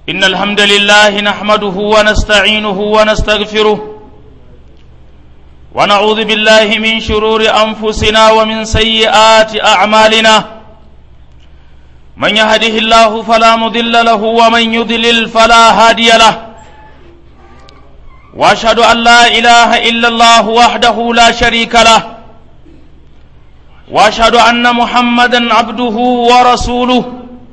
إن الحمد لله نحمده ونستعينه ونستغفره ونعوذ بالله من شرور أنفسنا ومن سيئات أعمالنا من يهده الله فلا مضل له ومن يضلل فلا هادي له واشهد ان لا اله الا الله وحده لا شريك له واشهد ان محمدا عبده ورسوله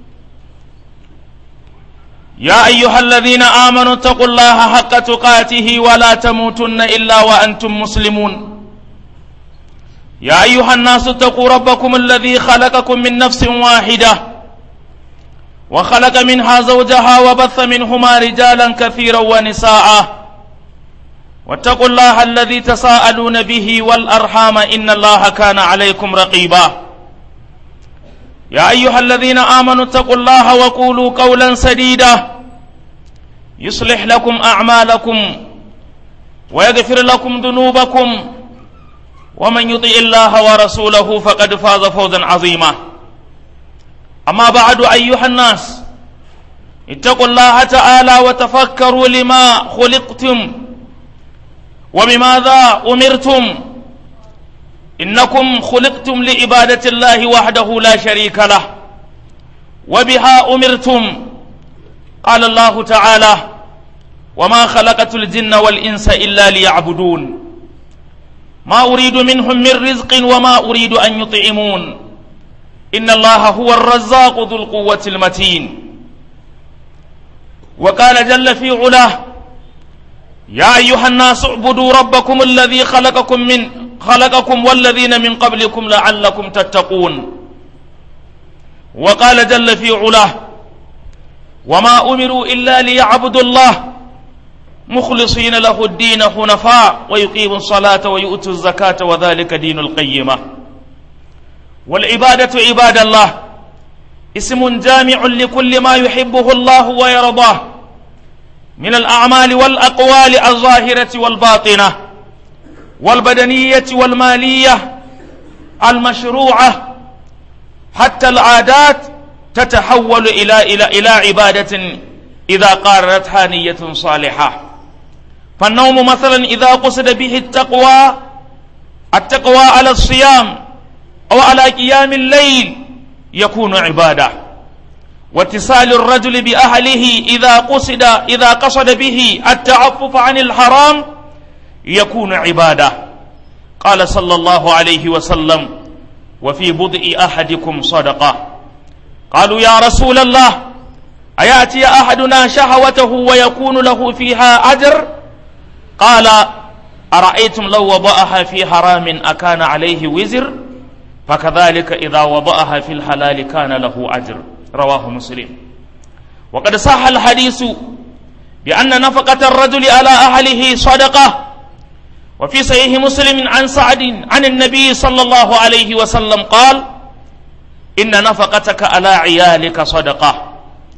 يا ايها الذين امنوا اتقوا الله حق تقاته ولا تموتن الا وانتم مسلمون يا ايها الناس اتقوا ربكم الذي خلقكم من نفس واحده وخلق منها زوجها وبث منهما رجالا كثيرا ونساء واتقوا الله الذي تساءلون به والارحام ان الله كان عليكم رقيبا يا ايها الذين امنوا اتقوا الله وقولوا قولا سديدا يصلح لكم اعمالكم ويغفر لكم ذنوبكم ومن يطع الله ورسوله فقد فاز فوزا عظيما اما بعد ايها الناس اتقوا الله تعالى وتفكروا لما خلقتم وبماذا امرتم انكم خلقتم لعباده الله وحده لا شريك له وبها امرتم قال الله تعالى وما خلقت الجن والانس الا ليعبدون ما اريد منهم من رزق وما اريد ان يطعمون ان الله هو الرزاق ذو القوه المتين وقال جل في علاه يا أيها الناس اعبدوا ربكم الذي خلقكم من خلقكم والذين من قبلكم لعلكم تتقون وقال جل في علاه وما أمروا إلا ليعبدوا الله مخلصين له الدين حنفاء ويقيموا الصلاة ويؤتوا الزكاة وذلك دين القيمة والعبادة عباد الله اسم جامع لكل ما يحبه الله ويرضاه من الأعمال والأقوال الظاهرة والباطنة والبدنية والمالية المشروعة حتى العادات تتحول إلى إلى إلى عبادة إذا قارنتها نية صالحة فالنوم مثلا إذا قصد به التقوى التقوى على الصيام أو على قيام الليل يكون عباده واتصال الرجل بأهله إذا قصد إذا قصد به التعفف عن الحرام يكون عبادة قال صلى الله عليه وسلم وفي بدء أحدكم صدقة قالوا يا رسول الله أيأتي أحدنا شهوته ويكون له فيها أجر قال أرأيتم لو وضعها في حرام أكان عليه وزر فكذلك إذا وضعها في الحلال كان له أجر رواه مسلم وقد صح الحديث بأن نفقة الرجل على أهله صدقة وفي صحيح مسلم عن سعد عن النبي صلى الله عليه وسلم قال إن نفقتك على عيالك صدقة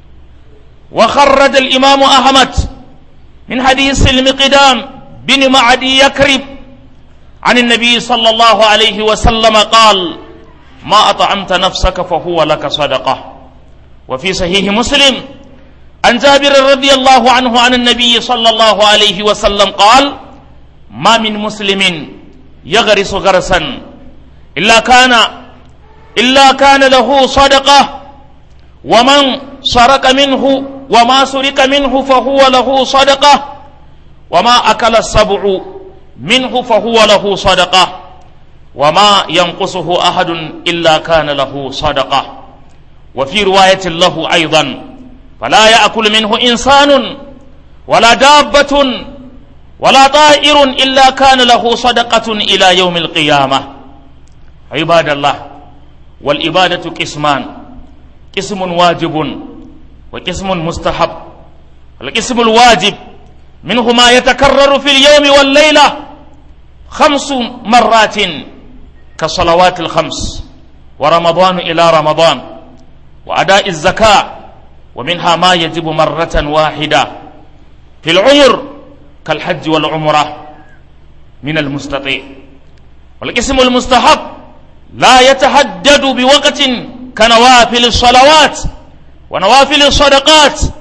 وخرج الإمام أحمد من حديث المقدام بن معدي يكرب عن النبي صلى الله عليه وسلم قال ما أطعمت نفسك فهو لك صدقه وفي صحيح مسلم عن جابر رضي الله عنه عن النبي صلى الله عليه وسلم قال ما من مسلم يغرس غرسا إلا كان إلا كان له صدقة ومن سرق منه وما سرق منه فهو له صدقة وما أكل السبع منه فهو له صدقة وما ينقصه أحد إلا كان له صدقة وفي رواية له أيضا فلا يأكل منه إنسان ولا دابة ولا طائر إلا كان له صدقة إلى يوم القيامة عباد الله والإبادة قسمان قسم واجب وقسم مستحب القسم الواجب منه ما يتكرر في اليوم والليلة خمس مرات كالصلوات الخمس ورمضان إلى رمضان وأداء الزكاة ومنها ما يجب مرة واحدة في العمر كالحج والعمرة من المستطيع والقسم المستحب لا يتحدد بوقت كنوافل الصلوات ونوافل الصدقات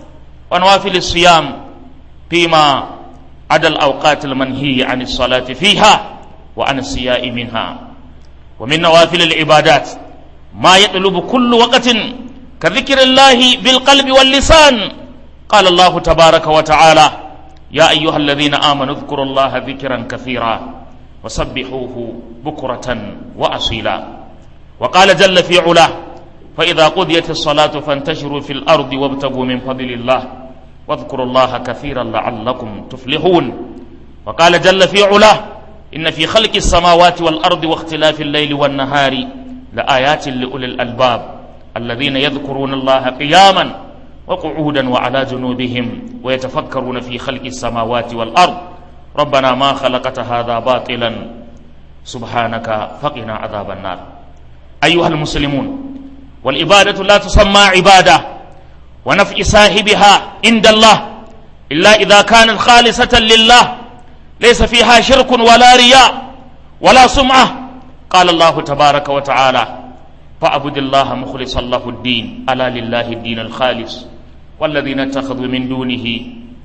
ونوافل الصيام فيما عدا الأوقات المنهي عن الصلاة فيها وعن الصياء منها ومن نوافل العبادات ما يطلب كل وقت كذكر الله بالقلب واللسان قال الله تبارك وتعالى يا أيها الذين آمنوا اذكروا الله ذكرا كثيرا وسبحوه بكرة وأصيلا وقال جل في علاه فإذا قضيت الصلاة فانتشروا في الأرض وابتغوا من فضل الله واذكروا الله كثيرا لعلكم تفلحون وقال جل في علاه إن في خلق السماوات والأرض واختلاف الليل والنهار لآيات لأولي الألباب الذين يذكرون الله قياما وقعودا وعلى جنوبهم ويتفكرون في خلق السماوات والأرض ربنا ما خلقت هذا باطلا سبحانك فقنا عذاب النار أيها المسلمون والعبادة لا تسمى عبادة ونفع صاحبها عند الله إلا إذا كانت خالصة لله ليس فيها شرك ولا رياء ولا سمعة قال الله تبارك وتعالى فاعبد الله مخلصا له الدين ألا لله الدين الخالص والذين اتخذوا من دونه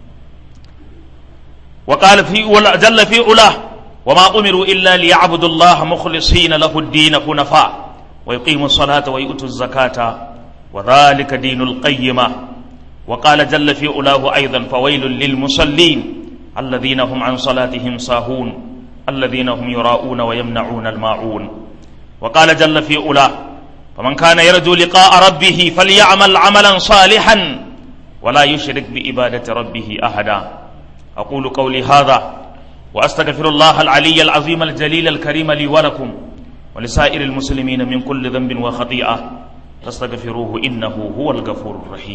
وقال في جل في علاه وما أمروا إلا ليعبدوا الله مخلصين له الدين حنفاء ويقيموا الصلاة ويؤتوا الزكاة وذلك دين القيمة وقال جل في علاه أيضا فويل للمصلين الذين هم عن صلاتهم ساهون الذين هم يراءون ويمنعون الماعون وقال جل في علاه فمن كان يرجو لقاء ربه فليعمل عملا صالحا ولا يشرك بعبادة ربه أحدا أقول قولي هذا وأستغفر الله العلي العظيم الجليل الكريم لي ولكم ولسائر المسلمين من كل ذنب وخطيئة فاستغفروه إنه هو الغفور الرحيم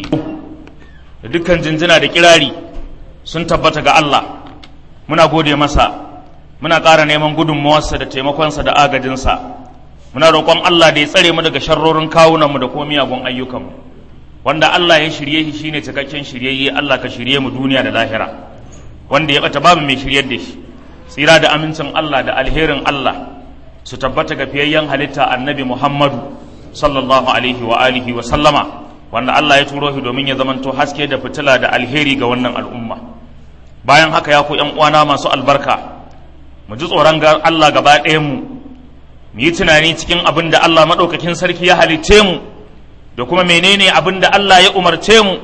dukkan jinjina da kirari sun tabbata ga Allah muna gode masa muna ƙara neman gudunmawarsa da taimakonsa da agajinsa muna roƙon Allah da ya tsare mu daga sharrorin kawunanmu da kuma miyagun ayyukanmu wanda Allah ya shirye shi shine cikakken shiryayye Allah ka shirye mu duniya da lahira wanda ya bata babu mai shiryar da shi tsira da amincin Allah da alherin Allah su tabbata ga fiyayyen halitta annabi Muhammadu sallallahu alaihi wa alihi wa sallama wanda Allah ya turo shi domin ya zamanto haske da fitila da alheri ga wannan al'umma bayan haka ya ku ƴan uwana masu albarka mu ji tsoron Allah gaba ɗayan mu mu yi tunani cikin abin da Allah maɗaukakin sarki ya halicce mu da kuma menene abin da Allah ya umarce mu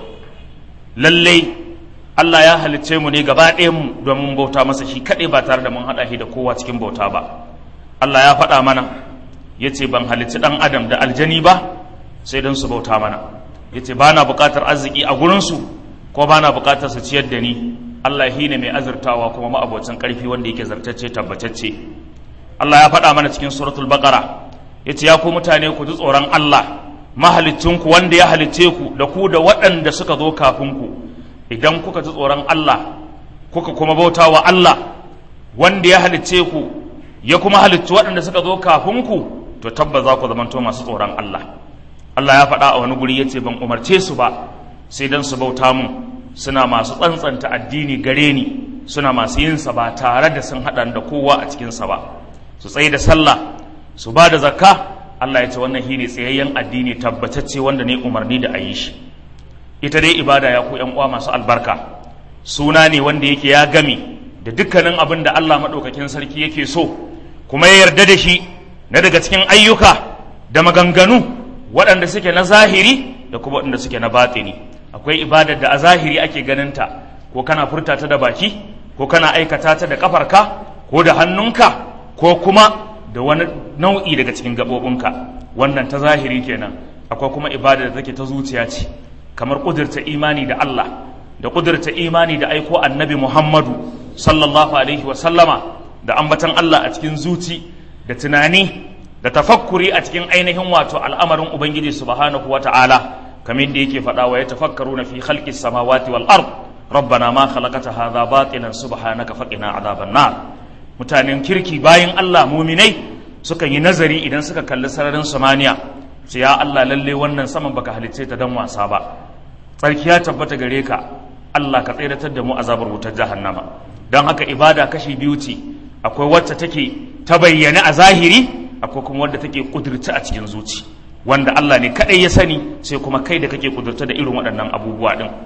lallai Allah ya halicce mu ne gaba ɗayan mu domin bauta masa shi kaɗai ba tare da mun haɗa shi da kowa cikin bauta ba Allah ya faɗa mana ya ce ban halicci ɗan adam da aljani ba sai don su bauta mana ya ce ba na buƙatar arziki a gurinsu ko ba na buƙatar su ciyar da ni Allah shi ne mai azurtawa kuma ma'abocin ƙarfi wanda yake zartacce tabbatacce Allah ya faɗa mana cikin suratul baqara ya ce ya ku mutane ku ji tsoron Allah mahalicinku wanda ya halicce ku da ku da waɗanda suka zo kafin ku idan kuka ji tsoron Allah kuka kuma bauta wa Allah wanda ya halicce ku ya kuma halicci waɗanda suka zo kafin ku to tabba za ku zamanto masu tsoron Allah Allah ya faɗa a wani guri ya ce ban umarce su ba sai dan su bauta mun suna masu tsantsanta addini gare ni suna masu yin sa ba tare da sun haɗa da kowa a cikinsa ba su tsaye da sallah su ba da zakka Allah ya ce wannan shine tsayayyen addini tabbatacce wanda ne umarni da a yi shi ita dai ibada ya ku uwa masu albarka suna ne wanda yake ya gami da dukkanin abin da Allah maɗaukakin sarki yake so kuma ya yarda da shi na daga cikin ayyuka da maganganu waɗanda suke na zahiri da kuma waɗanda suke na batini akwai ibadar da a zahiri ake ganinta ko kana furta ta da baki ko kana aikata ta da kafarka ko da hannunka ko kuma da wani nau'i daga cikin gaɓoɓinka wannan ta zahiri kenan akwai kuma ibada da take ta zuciya ce kamar ƙudurta imani da Allah da ƙudurta imani da aiko annabi Muhammadu sallallahu alaihi wa sallama da ambatan Allah a cikin zuci da tunani da tafakkuri a cikin ainihin wato al'amarin Ubangiji subhanahu wa ta'ala kamar da yake faɗa wa ya tafakkaru na fi khalqis samawati wal ard rabbana ma khalaqata hadha batilan subhanaka faqina adhaban nar mutanen kirki bayan Allah muminai sukan yi nazari idan suka kalli sararin samaniya sai ya Allah lalle wannan saman baka halicce ta dan wasa ba tsarki ya tabbata gare ka Allah ka tsiratar da mu azabar wutar jahannama don haka ibada kashi biyu ce akwai wacce take ta bayyana a zahiri akwai kuma wadda take kudurta a cikin zuci wanda Allah ne kadai ya sani sai kuma kai da kake kudurta da irin waɗannan abubuwa din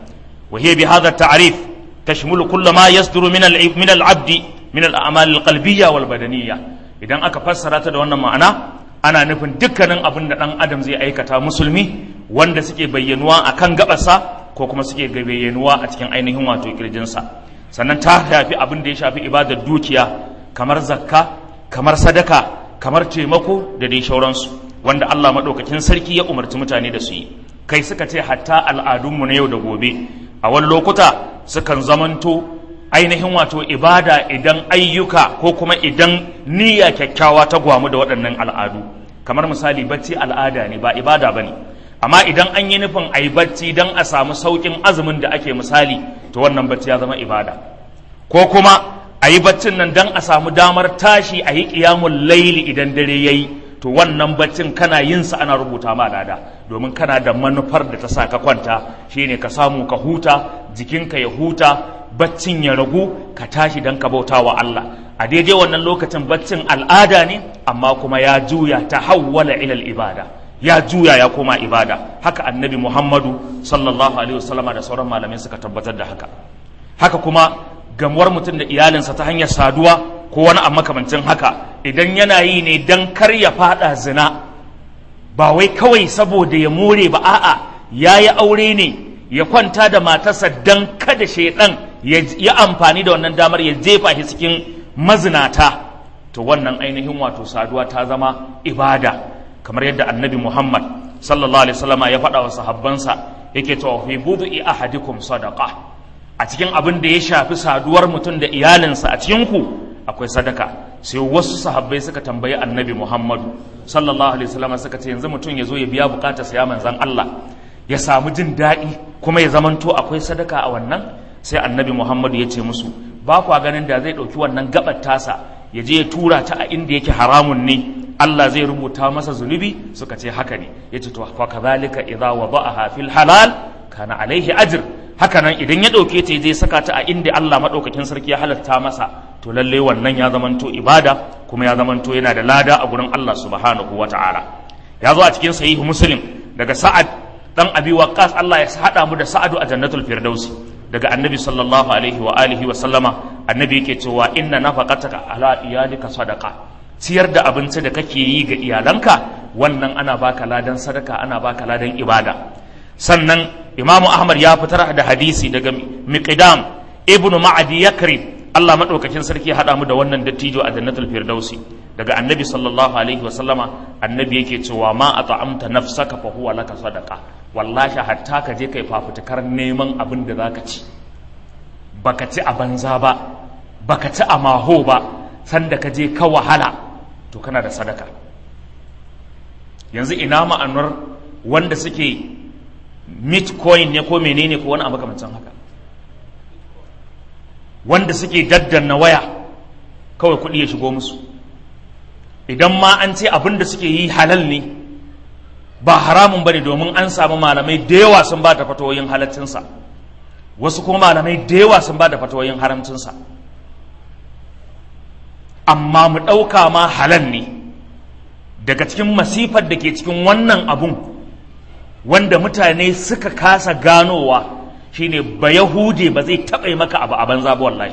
wa hiya bi hadha at-ta'rif tashmulu kull ma yasduru min al min al-'abd min al-a'mal al-qalbiyya wal badaniyya idan aka fassara ta da wannan ma'ana ana nufin dukkanin abin da dan adam zai aikata musulmi wanda suke bayyanuwa akan gabarsa ko kuma suke bayyanuwa a cikin ainihin wato kirjinsa sannan ta shafi abin da ya shafi ibadar dukiya kamar zakka kamar sadaka kamar taimako da dai shauransu wanda Allah maɗaukakin sarki ya umarci mutane da su yi kai suka ce hatta al'adunmu na yau da gobe a wani lokuta sukan zamanto ainihin wato ibada idan ayyuka ko kuma idan niyya kyakkyawa ta gwamu da waɗannan al'adu kamar misali bacci al'ada ne ba ibada ba ne amma idan an yi nufin a yi bacci don a samu sauƙin azumin da ake misali to wannan bacci ya zama ibada ko kuma a yi baccin nan don a samu damar tashi a yi ƙiyamun laili idan dare ya yi to wannan baccin kana yin sa ana rubuta ma lada domin kana da manufar da ta sa ka kwanta shine ka samu ka huta jikinka ya huta baccin ya ragu ka tashi don ka bauta wa Allah a daidai wannan lokacin baccin al'ada ne amma kuma ya juya ta hawwala ilal ibada ya juya ya koma ibada haka annabi muhammadu sallallahu alaihi wasallama da sauran malamai suka tabbatar da haka haka kuma gamuwar mutum da iyalinsa ta hanyar saduwa ko wani a makamancin haka idan yana yi ne don kar ya fada zina ba wai kawai saboda ya more ba a'a ya yi aure ne ya kwanta da matarsa don kada shaidan ya amfani da wannan damar ya jefa shi cikin mazinata to wannan ainihin wato saduwa ta zama ibada kamar yadda annabi muhammad sallallahu alaihi wasallama ya faɗa wa sahabbansa yake cewa fi budu'i ahadikum sadaqa a cikin abin da ya shafi saduwar mutum da iyalinsa a cikin ku akwai sadaka sai wasu sahabbai suka tambayi annabi muhammadu sallallahu alaihi wasallama suka ce yanzu mutum ya zo ya biya bukatarsa ya manzan allah ya samu jin daɗi kuma ya zamanto akwai sadaka a wannan sai annabi muhammadu ya ce musu ba kwa ganin da zai ɗauki wannan gabar tasa ya je ya tura ta a inda yake haramun ne Allah zai rubuta masa zunubi suka ce haka ne ya ce to fa kadhalika idza wada'aha fil halal kana alaihi ajr haka nan idan ya ɗauke ta je saka ta a inda Allah madaukakin sarki ya halatta masa to lalle wannan ya zamanto ibada kuma ya zamanto yana da lada a gurin Allah subhanahu wata'ala ya zo a cikin sahihu muslim daga sa'ad dan abi waqqas Allah ya hada mu da sa'adu a jannatul firdausi daga annabi sallallahu alaihi wa alihi wa sallama annabi yake cewa inna nafaqataka ala iyalika sadaqa ciyar da abinci da kake yi ga iyalanka wannan ana baka ladan sadaka ana baka ladan ibada sannan imamu ahmad ya fitar da hadisi daga miqdam ibnu ma'adi yakrib Allah madaukakin sarki ya hada mu da wannan dattijo a jannatul firdausi daga annabi sallallahu alaihi wa sallama annabi yake cewa ma at'amta nafsaka fa huwa laka sadaqa wallahi hatta ka je kai fafutukar neman abin da zaka ci baka ci a banza ba baka ci a maho ba sanda ka je ka wahala to kana da sadaka yanzu ina ma'anar wanda suke bitcoin ne ko menene ko wani abu makamancin haka wanda suke daddanna waya kawai kuɗi ya shigo musu idan ma an ce abin da suke yi halal ne ba haramun bane domin an samu malamai da yawa sun ba da fatawoyin halaccinsa wasu kuma malamai da yawa sun ba da fatawoyin haramcinsa amma mu ɗauka ma halal ne daga cikin masifar da ke cikin wannan abun wanda mutane suka kasa ganowa shine ba yahude ba zai taɓa maka abu a banza ba wallahi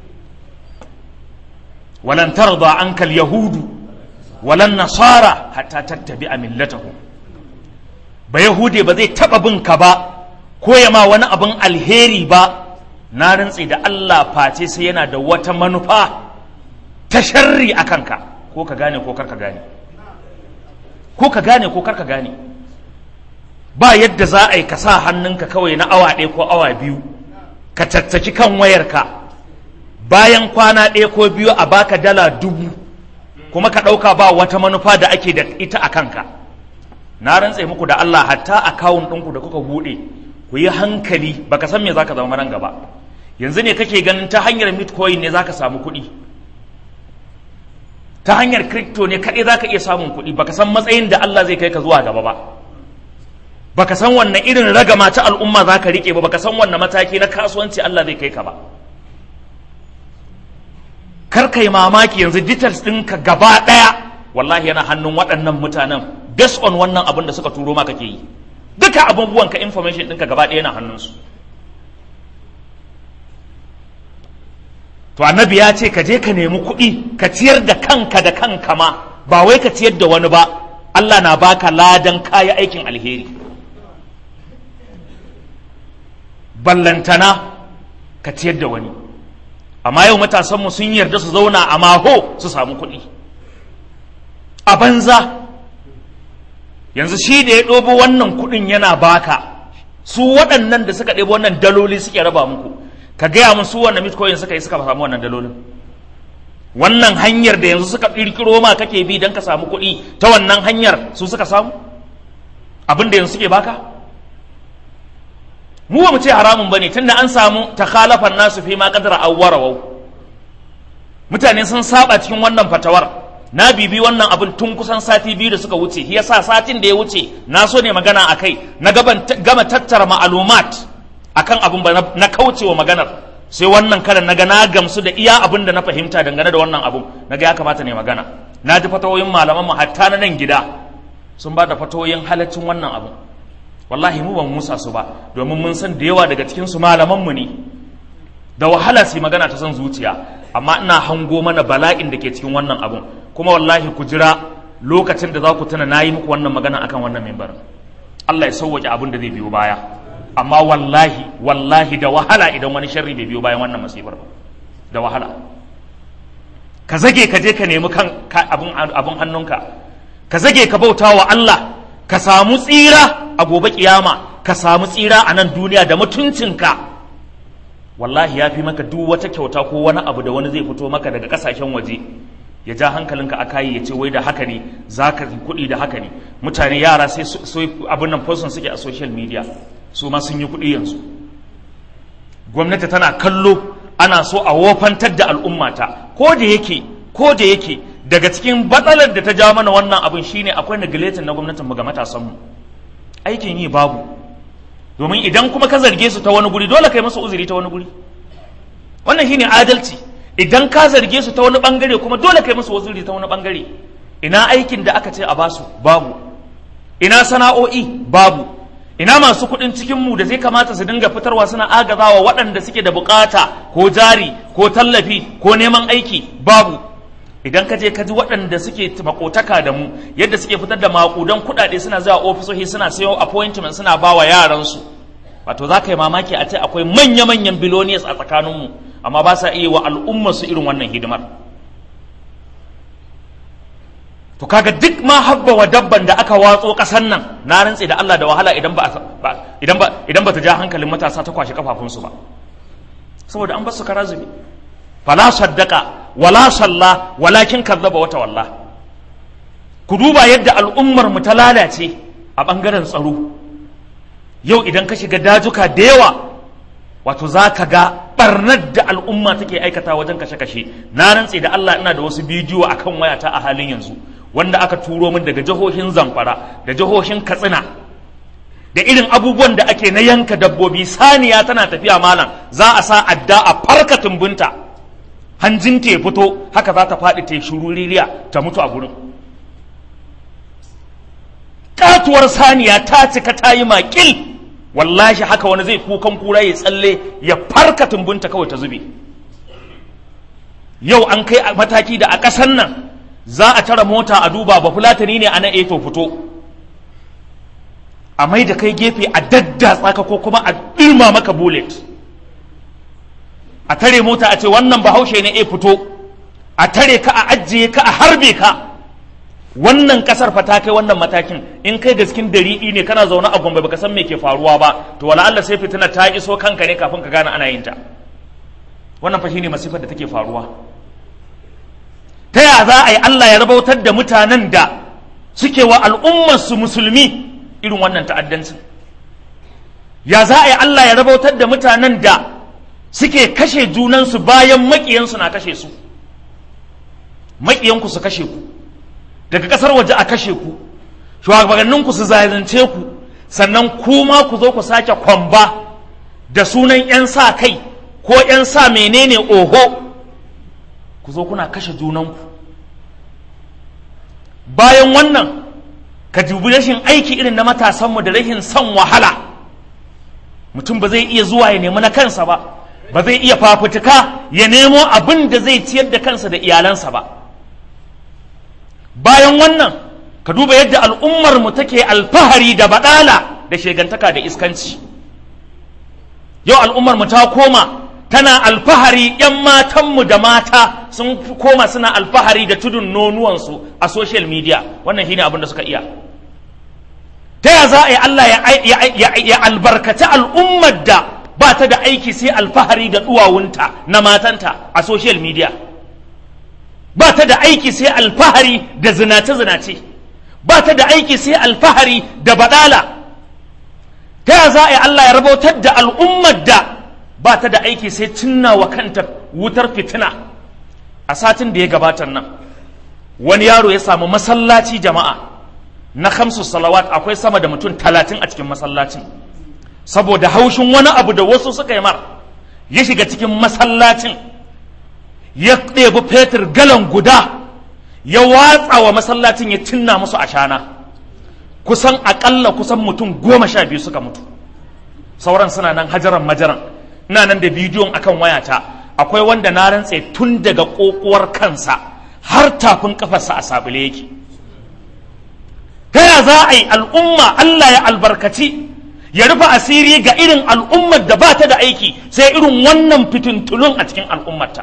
walan tarda ankal yahudu walan nasara hatta tattabi a millatahum ba yahude ba zai taɓa bin ka ba ko ya ma wani abin alheri ba na rantse da Allah face sai yana da wata manufa ta sharri a kanka ko ka gane ko karka gane ko ka gane ko karka gane ba yadda za a yi ka sa hannunka kawai na awa ɗaya ko awa biyu ka tattaki kan wayarka bayan kwana ɗaya ko biyu a baka dala dubu kuma ka ɗauka ba wata manufa da ake da ita a kanka na rantse muku da Allah hatta akawun ɗinku da kuka buɗe ku yi hankali baka san me zaka zama nan gaba yanzu ne kake ganin ta hanyar bitcoin ne zaka samu kuɗi ta hanyar crypto ne kaɗai zaka iya samun kuɗi baka san matsayin da Allah zai kai ka zuwa gaba ba baka san wannan irin ragama ta al'umma zaka rike ba baka san wannan mataki na kasuwanci Allah zai kai ka ba kar kai mamaki yanzu details ɗinka gaba ɗaya wallahi yana hannun waɗannan mutanen based on wannan abin da suka turo ma kake yi duka abubuwan ka information ɗinka gaba ɗaya yana hannunsu to annabi ya ce ka je ka nemi kuɗi ka ciyar da kanka da kanka ma ba wai ka ciyar da wani ba Allah na baka ladan kaya aikin alheri ballantana ka ciyar da wani amma yau matasanmu sun yarda su zauna a maho su samu kuɗi a banza yanzu shi da ya ɗobo wannan kuɗin yana baka su waɗannan da suka ɗebo wannan daloli suke raba muku ka gaya mun su wannan bitcoin suka yi suka samu wannan dalolin wannan hanyar da yanzu suka ƙirƙiro ma kake bi don ka samu kuɗi ta wannan hanyar su suka samu abin da yanzu suke baka mu ba mu ce haramun bane tunda an samu takhalafan nasu fi ma qadara awwarawau mutane sun saba cikin wannan fatawar na bibi wannan abin tun kusan sati biyu da suka wuce yasa satin da ya wuce na so ne magana akai na gama tattara ma'alumat akan abin ba na kaucewa maganar sai wannan karan naga na gamsu da iya abin da na fahimta dangane da wannan abun naga ya kamata ne magana na ji fatawoyin malaman mu hatta na nan gida sun ba da fatawoyin halaccin wannan abun wallahi mu ban musa su ba domin mun san da yawa daga cikin su malaman mu ne da wahala su magana ta son zuciya amma ina hango mana bala'in da ke cikin wannan abun kuma wallahi ku jira lokacin da za ku tuna na yi muku wannan magana akan wannan mimbar Allah ya sauwaƙe abin da zai biyo baya amma wallahi wallahi da wahala idan wani sharri bai biyo bayan wannan masifar ba da wahala ka zage ka je ka nemi kan abin hannunka ka zage ka bauta wa Allah ka samu tsira a gobe kiyama ka samu tsira a nan duniya da mutuncinka wallahi ya fi maka duk wata kyauta ko wani abu da wani zai fito maka daga kasashen waje ya ja hankalinka a kayi ya ce wai da haka ne za ka kuɗi da haka ne mutane yara sai abin nan person suke a social media su ma sun yi kuɗi yanzu gwamnati tana kallo ana so a wofantar da al'ummata ko da yake ko da yake daga cikin batsalar da ta ja mana wannan abin shine akwai negletin na gwamnatin ga matasanmu aikin yi babu domin idan kuma ka zarge su ta wani guri dole kai musu uzuri ta wani guri wannan shine adalci idan ka zarge su ta wani bangare kuma dole kai musu uzuri ta wani bangare ina aikin da aka ce a basu babu ina sana'o'i babu ina masu kuɗin cikinmu da zai kamata su dinga fitarwa suna agazawa waɗanda suke da bukata ko jari ko tallafi ko neman aiki babu idan ka je ka ji waɗanda suke makotaka da mu yadda suke fitar da makudan kuɗaɗe suna zuwa ofisoshi suna sayo appointment suna ba wa yaransu wato za ka yi mamaki a ce akwai manya-manyan billionaires a tsakaninmu amma ba sa iya wa al'ummarsu irin wannan hidimar to kaga duk ma habba wa dabban da aka watso kasan nan na rantse da Allah da wahala idan ba idan ba idan ba ta ja hankalin matasa ta kwashe kafafunsu ba saboda an basu karazubi fala saddaka wala salla walakin kazzaba wata walla ku duba yadda al'ummar mu ta lalace a bangaren tsaro yau idan ka shiga dajuka da yawa wato za ka ga barnar da al'umma take aikata wajen kashe-kashe na rantse da Allah ina da wasu bidiyo akan wayata a halin yanzu wanda aka turo min daga jihohin zamfara da jihohin katsina da irin abubuwan da ake na yanka dabbobi saniya tana tafiya malam za a sa adda a farka tumbunta hanjin ta fito haka za ta faɗi ta shuruririya ta mutu a gurin katuwar saniya ta cika ta yi makil wallahi haka wani zai kukan kura ya tsalle ya farka tumbunta kawai ta zube yau an kai mataki da a ƙasan nan za a tara mota a duba ba fulatani ne a nan to fito a mai da kai gefe a daddatsa ka ko kuma a ɗirma maka bullet a tare mota a ce wannan bahaushe ne e fito a tare ka a ajiye ka a harbe ka wannan kasar fa ta kai wannan matakin in kai gaskin dari'i ne kana zaune a gombe baka san me ke faruwa ba to wala Allah sai fitina ta iso kanka ne kafin ka gane ana yin ta wannan fa shine masifar da take faruwa ta ya za a yi Allah ya rabautar da mutanen da suke wa al'ummar su musulmi irin wannan ta'addancin ya za a yi Allah ya rabautar da mutanen da suke kashe junansu bayan maƙiyansu na kashe su maƙiyanku su kashe ku daga ƙasar waje a kashe ku shugabanninku su zalunce ku sannan kuma ku zo ku sake kwamba da sunan 'yan sa kai ko 'yan sa menene oho ku zo kuna kashe junanku bayan wannan ka dubi rashin aiki irin na matasanmu da rashin son wahala mutum ba zai iya zuwa ya nemi na kansa ba ba zai iya fafutuka ya nemo abin da zai ciyar da kansa da iyalansa ba bayan wannan ka duba yadda al'ummar mu take alfahari da badala da shegantaka da iskanci yau al'ummar mu ta koma tana alfahari ‘yan matanmu da mata sun koma suna alfahari da tudun nonuwansu a social media wannan shine abin da suka iya ta ya za a yi Allah ya albarkaci al'ummar da ba ta da aiki sai alfahari da duwawunta na matanta a social media ba ta da aiki sai alfahari da zinace-zinace ba ta da aiki sai alfahari da badala ta ya za a yi Allah ya rabautar da al'ummar da ba ta da aiki sai cinna wa kanta wutar fitina a satin da ya gabatar nan wani yaro ya samu masallaci jama'a na kamsu salawat akwai sama da mutum talatin a cikin masallacin saboda haushin wani abu da wasu suka yi mar ya shiga cikin masallacin ya ɗebi fetur galan guda ya watsa wa masallacin ya cinna musu ashana kusan aƙalla kusan mutum goma sha biyu suka mutu sauran suna nan hajaran majaran ina nan da bidiyon akan wayata akwai wanda na rantse tun daga ƙoƙuwar kansa har tafin kafarsa a sabule yake ta ya za a yi al'umma Allah ya albarkaci ya rufe asiri ga irin al'ummar da ba ta da aiki sai irin wannan fitintulun a cikin al'ummarta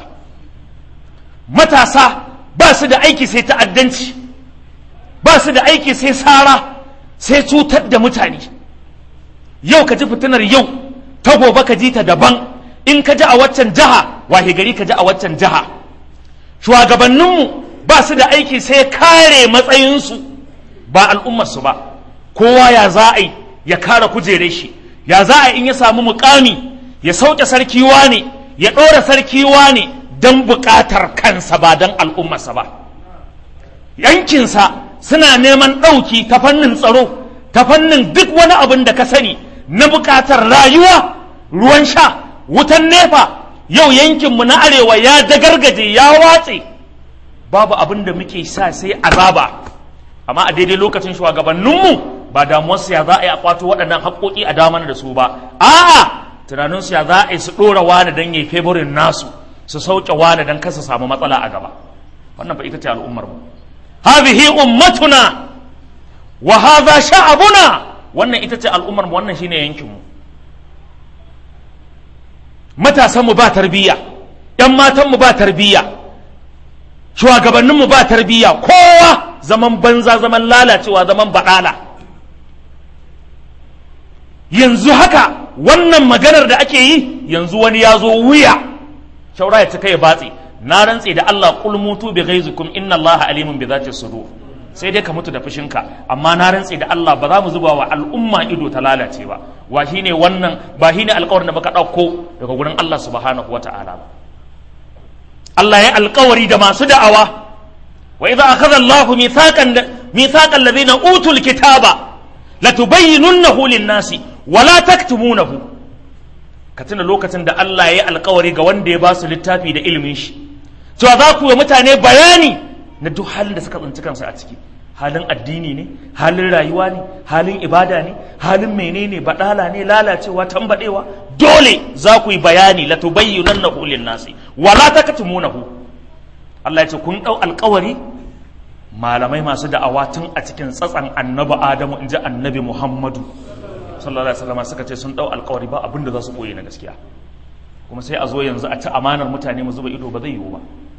matasa ba su da aiki sai ta'addanci ba su da aiki sai sara sai cutar da mutane yau ka ji fitinar yau ta gobe ka ji ta daban in ka ji a waccan jiha wahe gari ka ji a waccan jiha shugabanninmu ba su da aiki sai kare matsayinsu ba al'ummarsu ba kowa ya za a yi ya kare kujere shi ya za a in ya samu mukami ya sauke sarki wane ya ɗora sarki wane don buƙatar kansa ba don al'ummarsa ba yankinsa suna neman ɗauki ta fannin tsaro ta fannin duk wani abin da ka sani na buƙatar rayuwa ruwan sha wutan nefa yau yankinmu na arewa ya dagargaje ya watse babu abin da muke sa sai azaba amma a daidai lokacin shugabanninmu ba damuwarsu ya za a yi a kwato waɗannan haƙoƙi a damar da su ba a'a tunaninsu ya za a yi su ɗora wani don yi feburin nasu su sauke wani don kasa samu matsala a gaba wannan ba ita ce al'ummar mu hadhihi ummatuna wa hadha sha'abuna wannan ita ce al'ummar mu wannan shine yankin mu matasan mu ba tarbiyya yan matan mu ba tarbiyya shugabannin mu ba tarbiyya kowa zaman banza zaman lalacewa zaman baɗala yanzu haka wannan maganar da ake yi yanzu wani ya zo wuya shaura ya cika ya batse na rantse da Allah qul mutu bi ghaizikum inna Allah alimun bi zati sudur sai dai ka mutu da fushinka amma na rantse da Allah ba za mu zuba wa al'umma ido ta lalace ba wa shine wannan ba shine alƙawarin da baka ɗauko daga gurin Allah subhanahu wata'ala ba Allah ya alƙawari da masu da'awa wa idza akhadha Allah mithaqan mithaqan alladhina utul kitaba latubayyinunnahu lin-nasi wa la taktumunahu ka tuna lokacin da Allah ya yi alkawari ga wanda ya ba su littafi da ilimin shi cewa za ku yi mutane bayani na duk halin da suka tsinci kansu a ciki halin addini ne halin rayuwa ne halin ibada ne halin menene badala ne lalacewa tambadewa dole za ku yi bayani la tubayyinannahu lin-nasi wa la taktumunahu Allah ya ce kun dau alkawari malamai masu da'awa tun a cikin tsatsan annabi Adamu inji annabi Muhammadu sallallahu alaihi wasallam suka ce sun dau alkawari ba abinda za su boye na gaskiya kuma sai a zo yanzu a ci amanar mutane mu zuba ido ba zai yiwu ba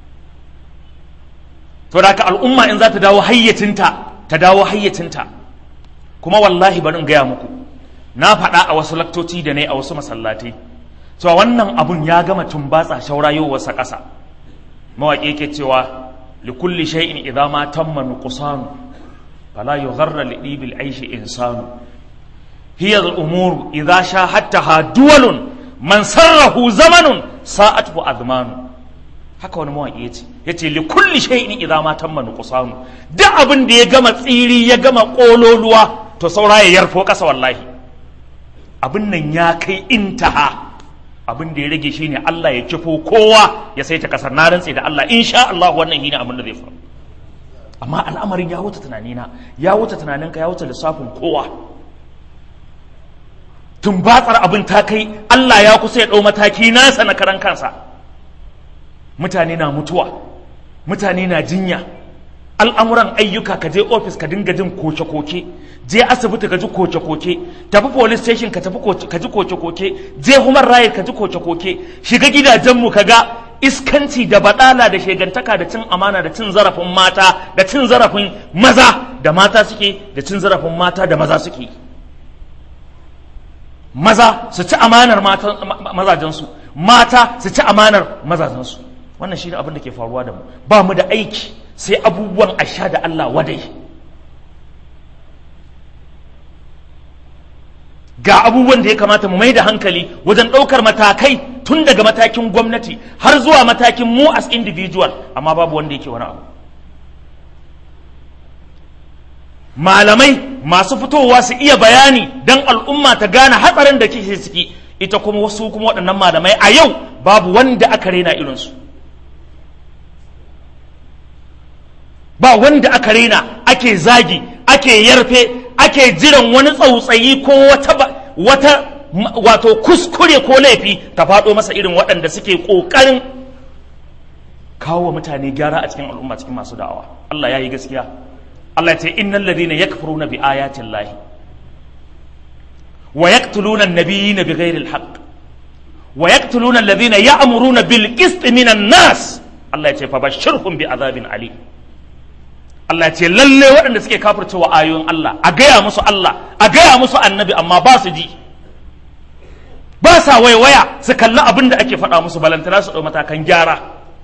to da ka al'umma in za ta dawo hayyacinta ta dawo hayyacinta kuma wallahi bari in gaya muku na faɗa a wasu laktoci da ne a wasu masallatai cewa wannan abun ya gama tumbatsa shaurayowarsa ƙasa mawaƙi yake cewa likulli shay'in idza ma tamma nuqsanu fala yugharra li dibil aishi insanu hiya al-umur idza shahadtaha duwalun man sarrahu zamanun sa'atuhu azmanu haka wani mawaƙi ya ce ya ce li kulli shay'in idza ma tamma nuqsanu duk abin da ya gama tsiri ya gama kololuwa to saura ya yarfo kasa wallahi abin nan ya kai intaha abin da ya rage shine Allah ya kifo kowa ya saita kasar na rantse da Allah insha Allah wannan shine abin da zai faru amma al'amarin ya wuce tunanina ya wuce tunaninka ya wuce lissafin kowa tumbatsar abin ta kai Allah ya kusa ya ɗau mataki nasa na karan kansa mutane na mutuwa mutane na jinya al'amuran ayyuka ka je ofis ka dinga jin koke-koke je asibiti ka ji koke-koke tafi police station ka tafi ka ji koke-koke je human right ka ji koke-koke shiga gidajenmu ka ga iskanci da badala da shegantaka da cin amana da cin zarafin mata da cin zarafin maza da mata suke da cin zarafin mata da maza suke maza su ci amanar mazajensu mata su ci amanar mazajensu wannan shi ne abin da ke faruwa da mu ba mu da aiki sai abubuwan asha da Allah wadai ga abubuwan da ya kamata mu mai da hankali wajen ɗaukar matakai tun daga matakin gwamnati har zuwa matakin mu as individual amma babu wanda yake wani abu malamai masu fitowa su iya bayani don al'umma ta gane hatsarin da kike ciki ita kuma wasu kuma waɗannan malamai a yau babu wanda aka rena irinsu ba wanda aka rena ake zagi ake yarfe ake jiran wani tsautsayi ko wata wata wato kuskure ko laifi ta faɗo masa irin waɗanda suke ƙoƙarin kawo mutane gyara a cikin al'umma cikin masu da'awa Allah ya yi gaskiya Allah ya ce innal ladina yakfuruna bi ayatin lahi wa yaqtuluna an-nabiyina bighairi al-haqq wa yaqtuluna alladhina ya'muruna bil qist minan nas Allah ya ce fa bashirhum bi azabin alim Allah ce lalle waɗanda suke kafircewa ayoyin Allah a gaya musu Allah a gaya musu annabi amma ba su ji ba sa waiwaya su kalli abin da ake faɗa musu balantana su ɗau matakan gyara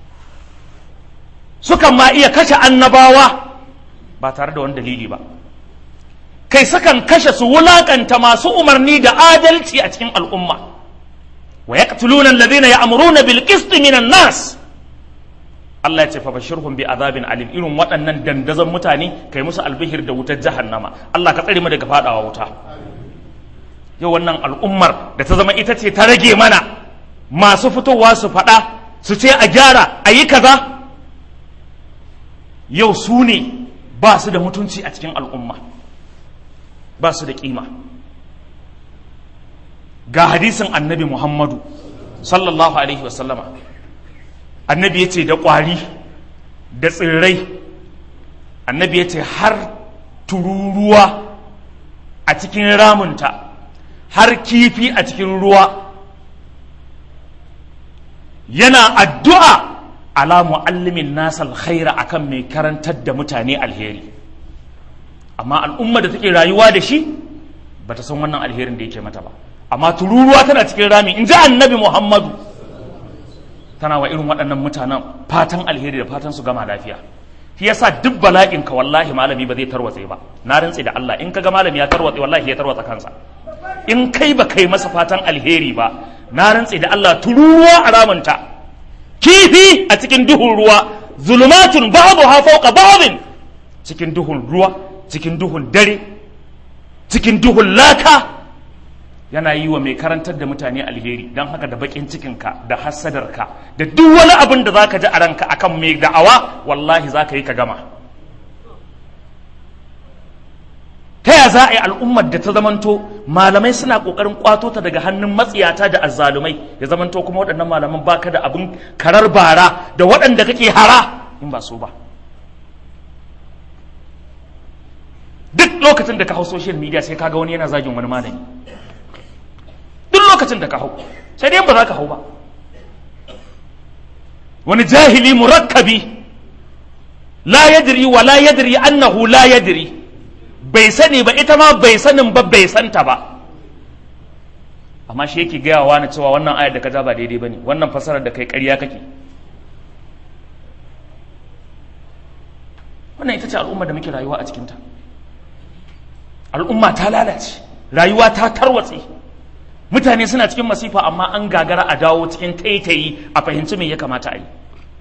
sukan ma iya kashe annabawa ba tare da wani dalili ba kai sukan kashe su wulakanta masu umarni da adalci a cikin al'umma wa yaqtuluna alladhina ya'muruna bil qisti minan nas Allah ya ce fa bashirhum bi azabin alim irin waɗannan dandazon mutane kai musu albihir da wutar jahannama Allah ka tsare mu daga fadawa wuta yau wannan al'ummar da ta zama ita ce ta rage mana masu fitowa su faɗa su ce a gyara a yi kaza yau su ne ba su da mutunci a cikin al'umma ba su da kima ga hadisin annabi muhammadu sallallahu alaihi wasallama annabi ya ce da ƙwari da tsirrai annabi ya ce har tururuwa a cikin ramunta har kifi a cikin ruwa yana addu'a ala mu'allimin nasa alkhaira akan mai karantar da mutane alheri amma al'umma da take rayuwa da shi ba ta san wannan alherin da yake mata ba amma tururuwa tana cikin rami in ji annabi muhammadu tana wa irin waɗannan mutanen fatan alheri da fatan su gama lafiya shi yasa duk bala'in ka wallahi malami ba zai tarwatse ba na rantse da Allah in ka ga malami ya tarwatse wallahi ya tarwatsa kansa in kai ba kai masa fatan alheri ba na rantse da Allah tururuwa a ramunta kifi a cikin duhun ruwa zulumatun babu ha fauka babin cikin duhun ruwa cikin duhun dare cikin duhun laka yana yi wa mai karantar da mutane alheri don haka da bakin cikinka da hassadarka da duk wani abin da za ka ji a ranka akan mai da'awa wallahi za ka yi ka gama ta ya za a yi al'ummar da ta zamanto malamai suna ƙoƙarin ƙwato ta daga hannun matsiyata da azzalumai ya zamanto kuma waɗannan malaman baka da abin karar bara da waɗanda kake hara in ba so ba duk lokacin da ka hau social media sai kaga wani yana zagin wani malami duk lokacin da ka hau sai dai ba za ka hau ba wani jahili murakkabi la yadri wa la yadri annahu la yadri bai sani ba ita ma bai sanin ba bai santa ba amma shi yake gaya wa na cewa wannan ayar da ka ja ba daidai bane wannan fasarar da kai ƙarya kake wannan ita ce al'umma da muke rayuwa a cikinta al'umma ta lalace rayuwa ta tarwatse mutane suna cikin masifa amma an gagara a dawo cikin taitayi a fahimci me ya kamata a yi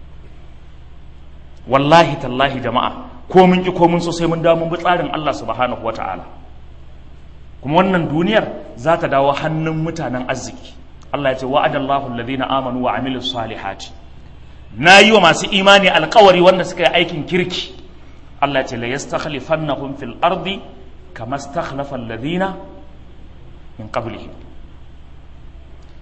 wallahi tallahi jama'a ko mun ki ko mun so sai mun dawo mun bi tsarin Allah subhanahu wata'ala kuma wannan duniyar za ta dawo hannun mutanen arziki Allah ya ce wa'adallahu alladhina amanu wa amilus salihati na yi wa masu imani alkawari wanda suka yi aikin kirki Allah ya ce la yastakhlifannahum fil ardi kama stakhlafa alladhina min qablihim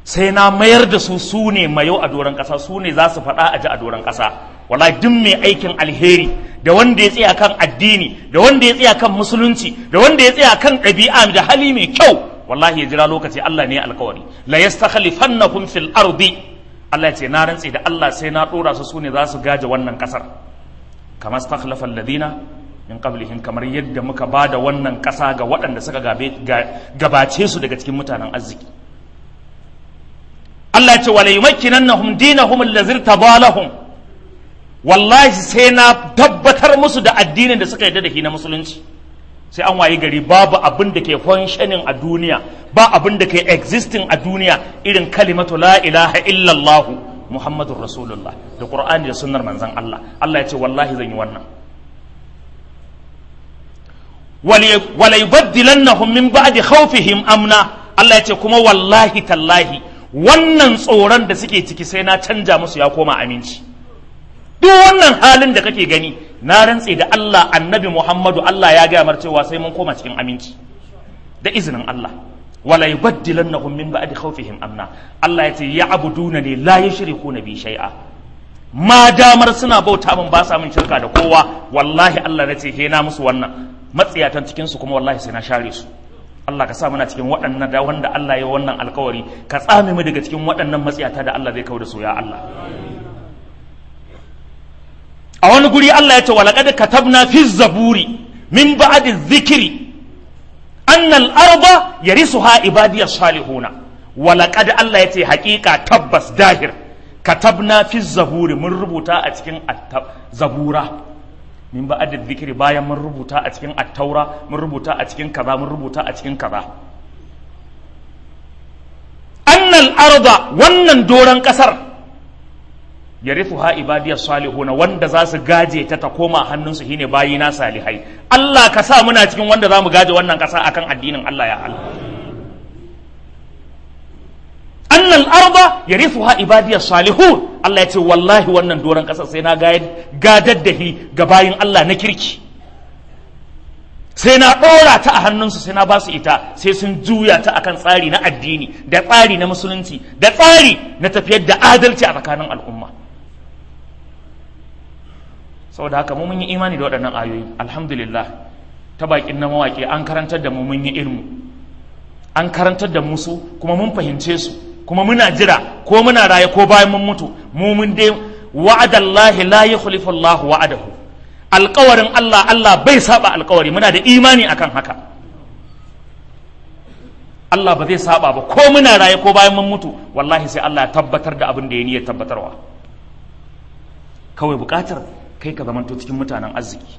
sai na mayar da su su ne mayo a doron ƙasa su ne za su faɗa a ji a doron ƙasa wallahi duk mai aikin alheri da wanda ya tsaya kan addini da wanda ya tsaya kan musulunci da wanda ya tsaya kan ɗabi'a da hali mai kyau wallahi ya jira lokaci Allah ne alkawari la yastakhlifannahum fil ardi Allah ya ce na rantse da Allah sai na dora su sune za su gaje wannan kasar kama stakhlafa alladhina min qablihim kamar yadda muka bada wannan kasa ga waɗanda suka gabace su daga cikin mutanen arziki Allah ya ce wala yumakkinannahum dinahum allazi tabalahum wallahi sai na tabbatar musu da addinin da suka yarda da shi na musulunci sai an wayi gari babu abin da ke functioning a duniya ba abin da ke existing a duniya irin kalimatu la ilaha illallah muhammadur rasulullah da qur'ani da sunnar manzon Allah Allah ya ce wallahi zan yi wannan wala yubaddilannahum min ba'di khawfihim amna Allah ya ce kuma wallahi tallahi wannan tsoron da suke ciki sai na canja musu ya koma aminci duk wannan halin da kake gani na rantse da Allah annabi Muhammadu Allah ya gaya mar cewa sai mun koma cikin aminci da izinin Allah wala yubaddilannahum min ba'di khawfihim amna Allah ya ce ya'buduna ne la yushrikuna bi shay'a ma damar suna bauta min ba sa min shirka da kowa wallahi Allah ya ce he na musu wannan matsiyatan cikin su kuma wallahi sai na share su Allah ka sa muna cikin waɗannan da wanda Allah ya wannan alkawari ka tsame mu daga cikin waɗannan matsiyata da Allah zai kawo da su ya Allah a wani guri Allah ya ce walaƙad katabna fi zaburi min ba'di dhikri anna al-arda yarisuha ibadiy salihuna walaƙad Allah ya ce haƙiƙa tabbas dahir katabna fi zaburi mun rubuta a cikin zabura min ba'di dhikri bayan mun rubuta a cikin at-taura mun rubuta a cikin kaza mun rubuta a cikin kaza anna al-arda wannan doran kasar yarithuha ibadiyas salihuna wanda za su gaje ta ta koma hannunsu shine bayina salihai Allah ka sa muna cikin wanda za mu gaje wannan kasa akan addinin Allah ya Allah annal arda yarithuha ibadiyas salihun Allah ya ce wallahi wannan doron kasa sai na gadar da hi ga bayin Allah na kirki sai na ɗora ta a hannunsu sai na ba su ita sai sun juya ta akan tsari na addini da tsari na musulunci da tsari na tafiyar da adalci a tsakanin al'umma saboda haka mu mun yi imani da waɗannan ayoyi alhamdulillah ta bakin na mawaƙi an karantar da mu mun yi ilmu an karantar da musu kuma mun fahimce su kuma muna jira ko muna raye ko bayan mun mutu mu mun dai wa'adallahi la yukhlifu Allahu wa'adahu alƙawarin Allah Allah bai saba alƙawari muna da imani akan haka Allah ba zai saba ba ko muna raye ko bayan mun mutu wallahi sai Allah ya tabbatar da abin da ya niyyar tabbatarwa kawai buƙatar kai ka zamanto cikin mutanen arziki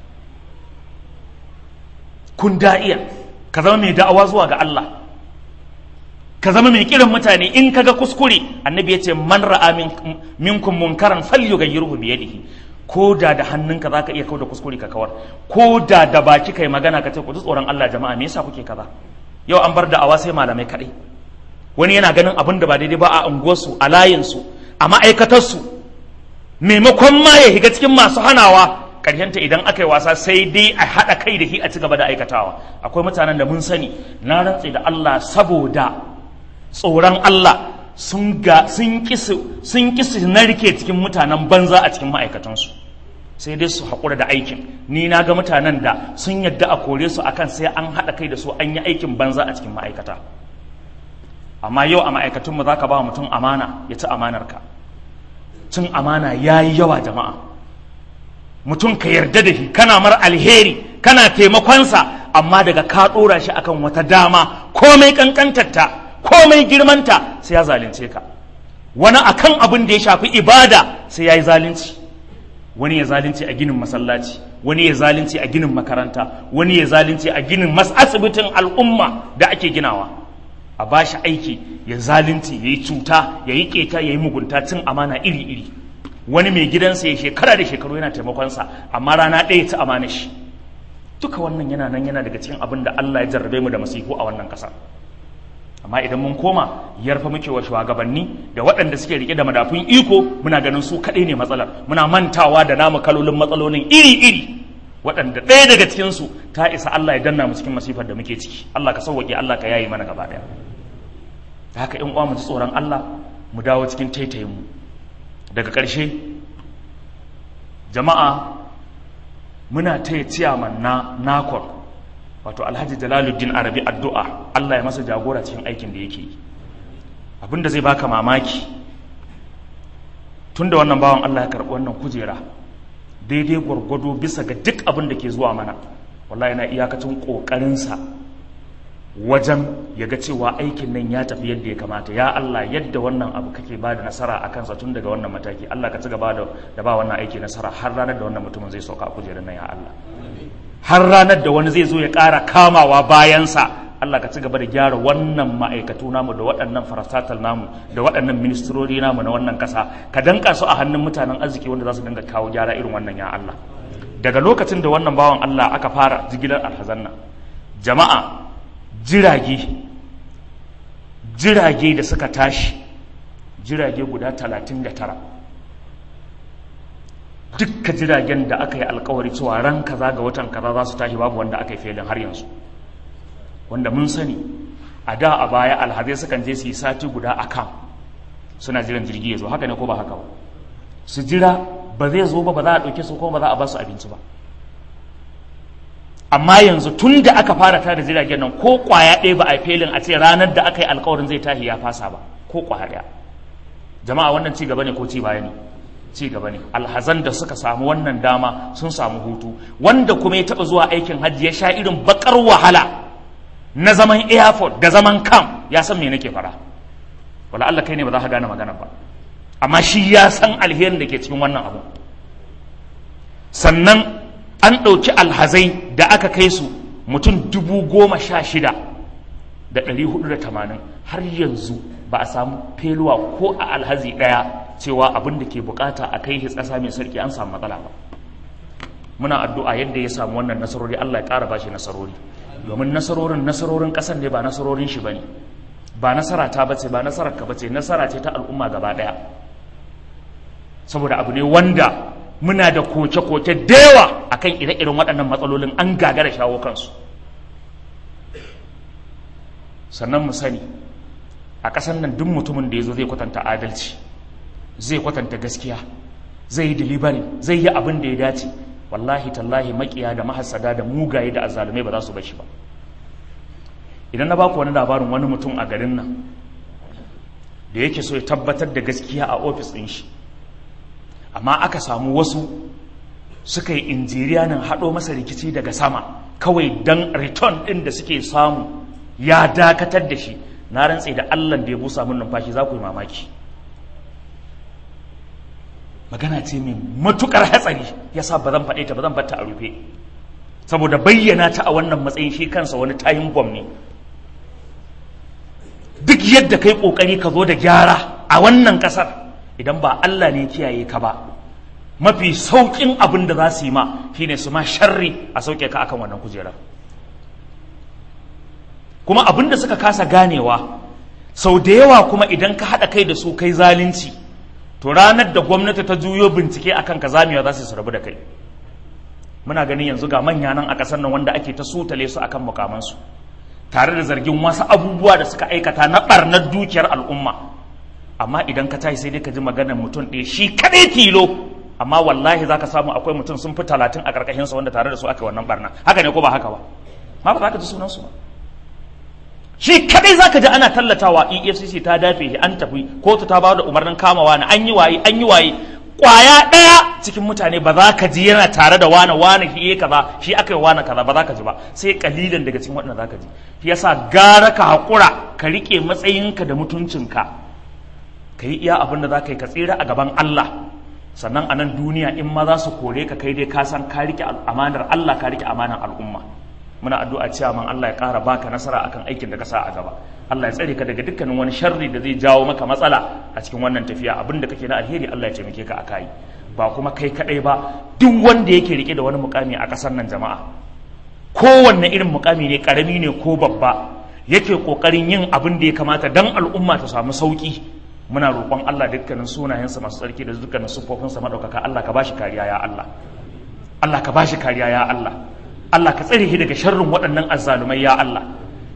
kun da'iya ka zama mai da'awa zuwa ga Allah ka zama mai kiran mutane in kaga kuskure annabi ya ce man ra'a minkum munkaran falyughayyirhu bi yadihi ko da da hannunka zaka iya kauda kuskure ka kawar ko da da baki kai magana ka ce ku ji tsoron Allah jama'a me yasa kuke kaza yau an bar da'awa sai malamai kadai wani yana ganin abin da ba daidai ba a unguwarsu a layinsu a ma'aikatarsu maimakon ma ya shiga cikin masu hanawa karyanta idan aka yi wasa sai dai a haɗa kai da shi a ci gaba da aikatawa akwai mutanen da mun sani na rantse da Allah saboda tsoron Allah sun ga sun kisi sun kisi narke cikin mutanen banza a cikin ma'aikatansu sai dai su haƙura da aikin ni na ga mutanen da sun yadda a kore su akan sai an haɗa kai da su an yi aikin banza a cikin ma'aikata amma yau a ma'aikatunmu za ka ba mutum amana ya ci amanarka cin amana ya yi yawa jama'a mutum ka yarda da shi kana mar alheri kana taimakonsa amma daga ka ɗora shi akan wata dama komai ƙanƙantarta komai girmanta sai ya zalunce ka wani akan abin da ya shafi ibada sai ya yi zalunci wani ya zalunci a ginin masallaci wani ya zalunci a ginin makaranta wani ya zalunci a ginin asibitin al'umma da ake ginawa a ba shi aiki ya zalunci ya yi cuta ya yi keta ya yi mugunta cin amana iri-iri wani mai gidansa ya shekara da shekaru yana taimakonsa amma rana ɗaya ta amana shi duka wannan yana nan yana daga cikin abin da Allah ya jarrabe mu da masifu a wannan ƙasa amma idan mun koma yarfa muke wa shugabanni da waɗanda suke rike da madafun iko muna ganin su kaɗai ne matsalar muna mantawa da namu kalolin matsalolin iri-iri waɗanda ɗaya daga cikinsu ta isa Allah ya danna mu cikin masifar da muke ciki Allah ka sauwaƙe Allah ka yayi mana gaba ɗaya da haka in uwa mu ji tsoron Allah mu dawo cikin taitayin mu daga ƙarshe jama'a muna taya ciyaman na nakon wato alhaji jalaluddin arabi addu'a Allah ya masa jagora cikin aikin da yake yi abinda zai baka mamaki tunda wannan bawan Allah ya karɓi wannan kujera daidai gwargwado bisa ga duk abin da ke zuwa mana wallahi yana iyakacin ƙoƙarinsa wajen ya ga cewa aikin nan ya tafi yadda ya kamata ya Allah yadda wannan abu kake ba da nasara a kansa tun daga wannan mataki Allah ka ci gaba da ba wannan aiki nasara har ranar da wannan mutumin zai sauka a kujerar nan ya Allah har ranar da wani zai zo ya ƙara kamawa bayansa Allah ka ci gaba da gyara wannan ma'aikatu namu da waɗannan farastatal namu da waɗannan ministrori namu na wannan ƙasa ka danka su a hannun mutanen arziki wanda za su dinga kawo gyara irin wannan ya Allah daga lokacin da wannan bawan Allah aka fara jigilar alhazanna jama'a jirage jirage da suka tashi jirage guda talatin da tara dukka jiragen da aka yi alkawari cewa ran kaza ga watan kaza za su tashi babu wanda aka yi felin har yanzu wanda mun sani a da a baya alhazai sukan je su yi sati guda a kan suna jiran jirgi ya zo haka ne ko ba haka ba su jira ba zai zo ba ba za a ɗauke su ko ba za a ba su abinci ba amma yanzu tun da aka fara tada jiragen nan ko kwaya ɗaya ba a felin a ce ranar da aka yi alkawarin zai tashi ya fasa ba ko kwaya ɗaya jama'a wannan ci gaba ne ko ci baya ne ci gaba ne alhazan da suka samu wannan dama sun samu hutu wanda kuma ya taɓa zuwa aikin hajji ya sha irin bakar wahala na zaman airport da zaman kam ya san me nake fara wala Allah kai ne ba za ka gane magana ba amma shi ya san alherin da ke cikin wannan abu sannan an ɗauki alhazai da aka kai su mutum dubu goma sha shida da ɗari hudu da tamanin har yanzu ba a samu feluwa ko a alhazi ɗaya cewa abin da ke bukata a kai ƙasa mai sarki an samu matsala ba muna addu'a yadda ya samu wannan nasarori Allah ya ƙara ba shi nasarori domin nasarorin nasarorin ƙasar ne ba nasarorin shi ba ne ba nasara ta bace ba nasarar ka bace nasara ce ta al'umma gaba ɗaya saboda abu ne wanda muna da koke-koke da yawa akan ire-iren waɗannan matsalolin an gagara shawo kansu sannan mu sani a ƙasar nan duk mutumin da ya zo zai kwatanta adalci zai kwatanta gaskiya zai yi delivery zai yi abin da ya dace wallahi tallahi makiya da mahassada da mugaye da azzalumai ba za su bashi ba idan na baku wani labarin wani mutum a garin nan da yake so ya tabbatar da gaskiya a ofis ɗin shi amma aka samu wasu suka yi injiriya nan haɗo masa rikici daga sama kawai don return ɗin da suke samu ya dakatar da shi na rantse da allah da ya busa min numfashi za ku yi mamaki magana ce mai matukar hatsari ya sa ba zan faɗe ta ba zan batta a rufe saboda bayyana ta a wannan matsayin shi kansa wani tayin bom ne duk yadda kai ƙoƙari ka zo da gyara a wannan ƙasar idan ba Allah ne kiyaye ka ba mafi sauƙin abin da za su yi ma shine su ma sharri a sauke ka akan wannan kujerar kuma abin da suka kasa ganewa sau da yawa kuma idan ka haɗa kai da su kai zalunci to ranar da gwamnati ta juyo bincike akan ka zamewa za su rabu da kai muna ganin yanzu ga manya nan a ƙasar nan wanda ake ta sutale su akan mukamansu tare da zargin wasu abubuwa da suka aikata na ɓarnar dukiyar al'umma amma idan ka tashi sai dai ka ji maganar mutum ɗaya shi kaɗai tilo amma wallahi za ka samu akwai mutum sun fi talatin a ƙarƙashinsa wanda tare da su aka wannan barna haka ne ko ba haka ba ma ba za ka ji sunansu ba shi kaɗai za ka ji ana tallatawa efcc ta dafe shi an tafi kotu ta ba da umarnin kamawa na an yi waye an yi waye kwaya ɗaya cikin mutane ba za ka ji yana tare da wane wane shi ya kaza shi aka yi wane kaza ba za ka ji ba sai kalilan daga cikin waɗanda za ka ji shi yasa gara ka haƙura ka riƙe matsayinka da mutuncinka ka yi iya abin da za ka yi ka tsira a gaban Allah sannan a nan duniya in ma za su kore ka kai dai ka san ka riƙe amanar Allah ka riƙe amanar al'umma muna addu'a cewa man Allah ya ƙara baka nasara akan aikin da ka sa a gaba Allah ya tsare ka daga dukkanin wani sharri da zai jawo maka matsala a cikin wannan tafiya abin da kake na alheri Allah ya taimake ka akai ba kuma kai kadai ba duk wanda yake rike da wani mukami a ƙasar nan jama'a kowanne irin mukami ne karami ne ko babba yake kokarin yin abin da ya kamata dan al'umma ta samu sauki muna roƙon Allah dukkanin sunayensa masu tsarki da dukkanin siffofinsa madaukaka Allah ka bashi kariya ya Allah Allah ka bashi kariya ya Allah Allah ka tsare shi daga sharrin waɗannan azzalumai ya Allah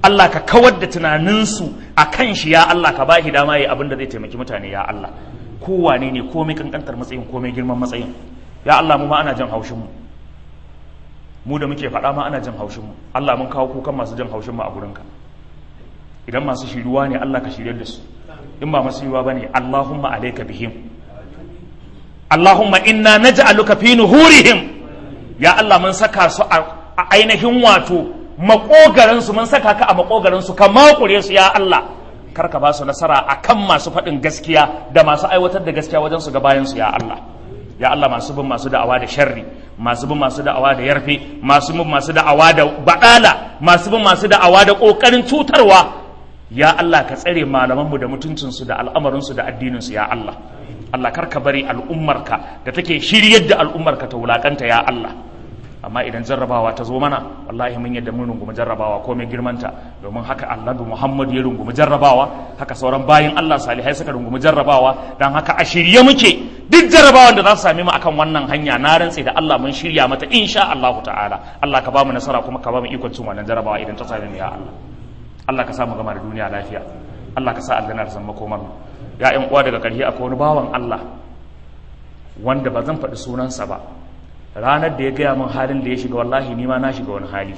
Allah ka kawar da tunaninsu a kan shi ya Allah ka ba shi dama ya abin da zai taimaki mutane ya Allah kowane ne komai kankantar matsayin komai girman matsayin ya Allah mu ma ana jan haushin mu mu da muke faɗa ma ana jan haushin mu Allah mun kawo kukan masu jan haushin mu a gurinka idan masu shiruwa ne Allah ka shiryar da su in ba masu yiwa bane Allahumma alayka bihim Allahumma inna naj'aluka fi nuhurihim ya Allah mun saka su a ainihin wato makogaran su mun saka ka a makogaran su ka makure su ya Allah kar ka ba su nasara akan masu faɗin gaskiya da masu aiwatar da gaskiya wajen su ga bayan su ya Allah ya Allah masu bin masu da'awa da sharri masu bin masu da'awa da yarfe masu bin masu da'awa da badala masu bin masu da'awa da kokarin cutarwa ya Allah ka tsare malamanmu da mutuncinsu da al'amarinsu da addininsu ya Allah Allah kar ka bari al'ummarka da take shiryar da al'ummarka ta wulakanta ya Allah amma idan jarrabawa ta zo mana wallahi mun yadda mun rungumi jarrabawa ko mai girmanta domin haka annabi Muhammad ya rungumi jarrabawa haka sauran bayin Allah salihai suka rungumi jarrabawa dan haka a shirye muke duk jarrabawan da za su same mu akan wannan hanya na rantse da Allah mun shirya mata insha Allah ta'ala Allah ka ba mu nasara kuma ka ba mu ikon cin wannan jarrabawa idan ta same mu ya Allah Allah ka sa mu gama da duniya lafiya Allah ka sa aljanna ta zama komar mu ya ƴan uwa daga ƙarshe akwai wani bawan Allah wanda ba zan faɗi sunansa ba ranar da ya gaya min halin da ya shiga wallahi ni ma na shiga wani hali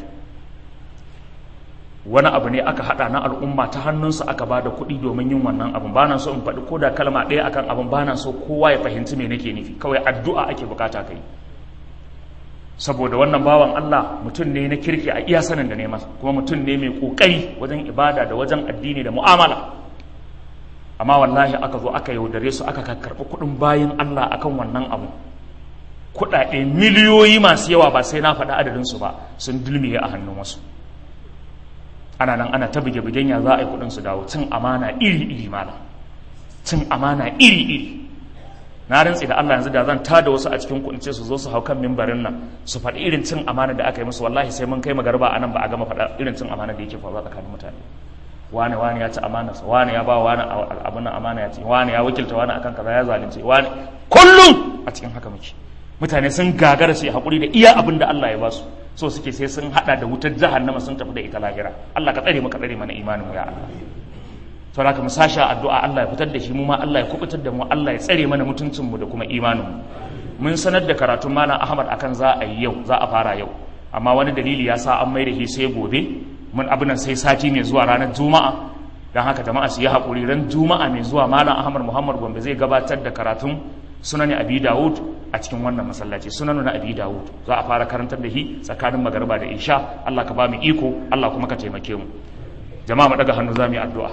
wani abu ne aka haɗa na al'umma ta hannunsa aka ba da kuɗi domin yin wannan abin ba na so in faɗi ko da kalma ɗaya akan abin ba na so kowa ya fahimci me nake nufi kawai addu'a ake bukata kai saboda wannan bawan Allah mutum ne na kirki a iya sanin da ne masa kuma mutum ne mai kokari wajen ibada da wajen addini da mu'amala amma wallahi aka zo aka yaudare su aka karɓi kuɗin bayan Allah akan wannan abu kuɗaɗe miliyoyi masu yawa ba sai na faɗi adadin su ba sun dulmiye a hannun wasu ana nan ana ta buge-bugen ya za a yi kuɗin su dawo cin amana iri-iri mana cin amana iri-iri na rantsi da Allah yanzu da zan tada wasu a cikin kunce su zo su hau kan mimbarin nan su faɗi irin cin amana da aka yi musu wallahi sai mun kai magarba a nan ba a gama faɗa irin cin amana da yake faruwa tsakanin mutane wani wani ya ci amana sa wani ya ba wani abun nan amana ya ci wani ya wakilta wani akan kaza ya zalunce wani kullum a cikin haka muke mutane sun gagara su yi hakuri da iya abin da Allah ya ba su so suke sai sun hada da wutar jahannama sun tafi da ita lahira Allah ka tsare mu ka tsare mana imanin mu ya Allah saboda haka mu sashi addu'a Allah ya fitar da shi mu ma Allah ya kubutar da mu Allah ya tsare mana mutuncin mu da kuma imanin mu mun sanar da karatun malam Ahmad akan za a yi yau za a fara yau amma wani dalili ya sa an mai da shi sai gobe mun abin nan sai sati mai zuwa ranar juma'a dan haka jama'a su yi hakuri ran juma'a mai zuwa malam Ahmad Muhammad Gombe zai gabatar da karatun sunan Abi Dawud a cikin wannan masallaci sunan na Abi Dawud za a fara karantar da shi tsakanin magariba da isha Allah ka ba mu iko Allah kuma ka taimake mu jama'a mu daga hannu za mu yi addu'a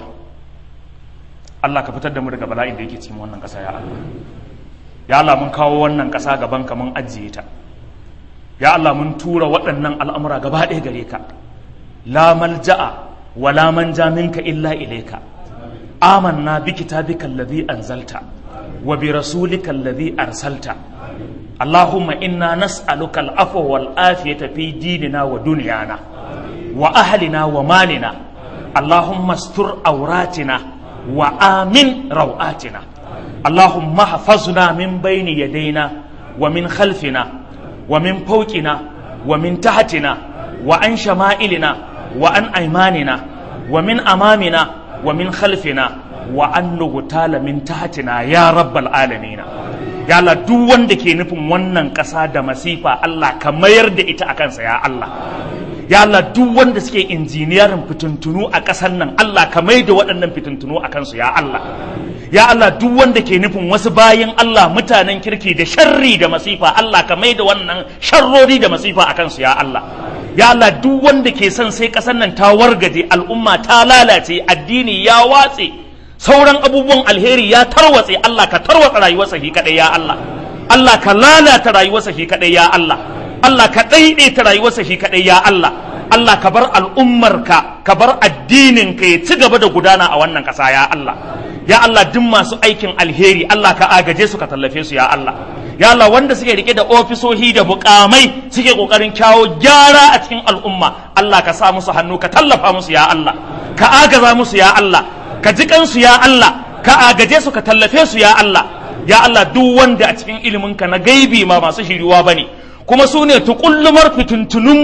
Allah ka fitar da mu daga bala'in da yake cikin wannan ƙasa ya Allah ya Allah mun kawo wannan ƙasa gaban ka mun ajiye ta ya Allah mun tura waɗannan al'amura gaba ɗaya gare ka la malja'a wa la manja minka illa ilayka amanna bi kitabika alladhi anzalta wa bi rasulika alladhi arsalta اللهم إنا نسألك العفو والعافية في ديننا ودنيانا وأهلنا ومالنا اللهم استر عوراتنا وآمن روآتنا اللهم احفظنا من بين يدينا ومن خلفنا ومن فوقنا ومن تحتنا وعن شمائلنا وعن أيماننا ومن أمامنا ومن خلفنا وأن نغتال من تحتنا يا رب العالمين ya Allah duk wanda ke nufin wannan ƙasa da masifa Allah ka mayar da ita a kansa ya Allah ya Allah duk wanda suke injiniyarin fitintunu a ƙasar nan Allah ka mai da waɗannan fitintunu a kansu ya Allah ya Allah duk wanda ke nufin wasu bayan Allah mutanen kirki da sharri da masifa Allah ka mai da wannan sharrori da masifa a kansu ya Allah ya Allah duk wanda ke son sai ƙasar nan ta wargaje al'umma ta lalace addini ya watse sauran abubuwan alheri ya tarwatse Allah ka tarwatsa rayuwarsa shi kadai ya Allah Allah ka lalata rayuwarsa shi kadai ya Allah Allah ka daidaita rayuwarsa shi kadai ya Allah Allah ka bar al'ummarka ka bar addinin ka ya ci gaba da gudana a wannan ƙasa ya Allah ya Allah duk masu aikin alheri Allah ka agaje su ka tallafe su ya Allah ya Allah wanda suke rike da ofisohi da bukamai suke kokarin kyawo gyara a cikin al'umma Allah ka sa musu hannu ka tallafa musu ya Allah ka agaza musu ya Allah ka ji kansu ya Allah ka agaje su ka tallafe su ya Allah ya Allah duk wanda a cikin iliminka na gaibi ma masu shiriwa bane kuma su ne tukullumar fituntununmu